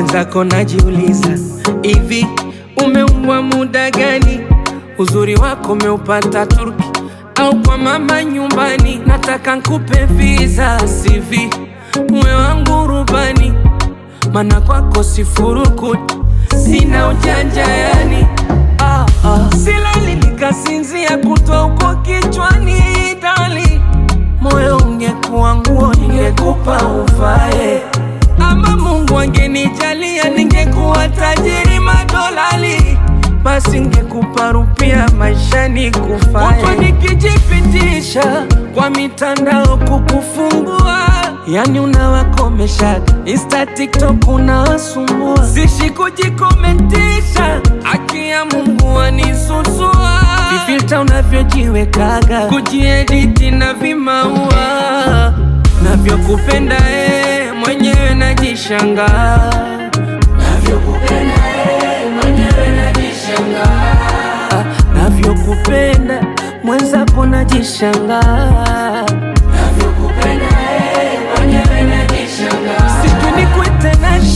mwenzako najiuliza, hivi umeumbwa muda gani? Uzuri wako umeupata Turki au kwa mama nyumbani? Nataka nkupe visa CV, uwe wangu rubani, mana kwako sifurukuti, sina ujanja yani ah, ah. Silali nikasinzia kutwa uko kichwani dali, moyo ungekuwa nguo ningekupa uvae, ama Mungu angenijalia ningekuwa tajiri madolali, basi ngekupa rupia maishani kufae. Kutwa nikijipitisha kwa mitandao kukufungua, yani unawakomesha Insta, TikTok unawasumbua, sishi kujikomentisha, haki ya Mungu anisusua, vifilta unavyojiwekaga, kujiediti na vimaua navyokupenda eh, mwenyewe najishangaa navyokupenda eh, mwenyewe najishangaa navyokupenda mwenzako najishangaa navyokupenda eh, mwenyewe najishangaa sijui nikwete nani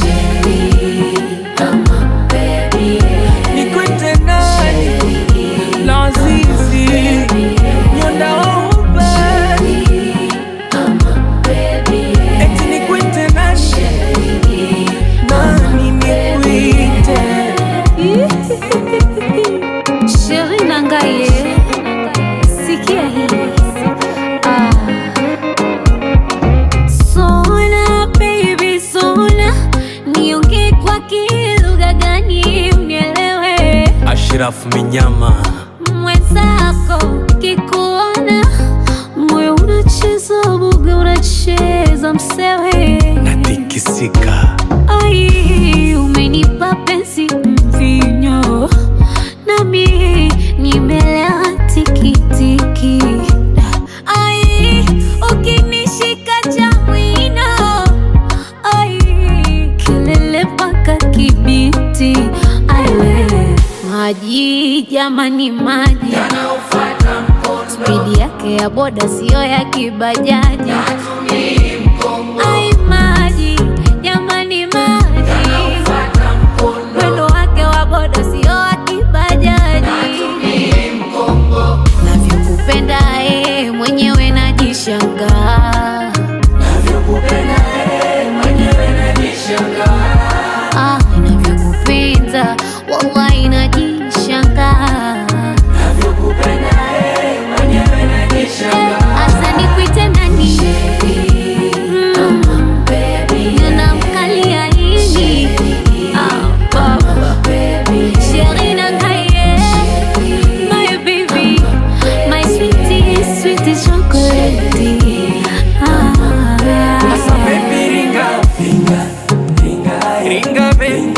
nikwete nani lazizi nyondaouba eti nikwete nani nani nikwite Sheri Nangaye, sikia hili ah. Sona baby sona, niongee kwa kilugha gani unielewe? Ashrafu Minyama Mwenzako kikuona, moyo unacheza buga, unacheza msewe natikisika Ai, umenipa penzi mvinyo, nami nimelewa tikitiki. Ai, ukinishika cha mwino, ai, kelele mpaka Kibiti. Ai, we, maji jamani, maji spidi yake ya boda siyo ya kibajaji. Ai, maji jamani, maji mwendo wake wa boda sio wa kibajaji. Navyokupenda eh, mwenyewe najishangaa. Ah, navyokupenda wallahi najishangaa. Asa nikuite nani? Mm, ninamkalia nini? Ah, baba. Sheri Nangaye, my baby, my sweetie, sweetie chocolate. Asa Ah. baby ringa ringa ringa ringa baby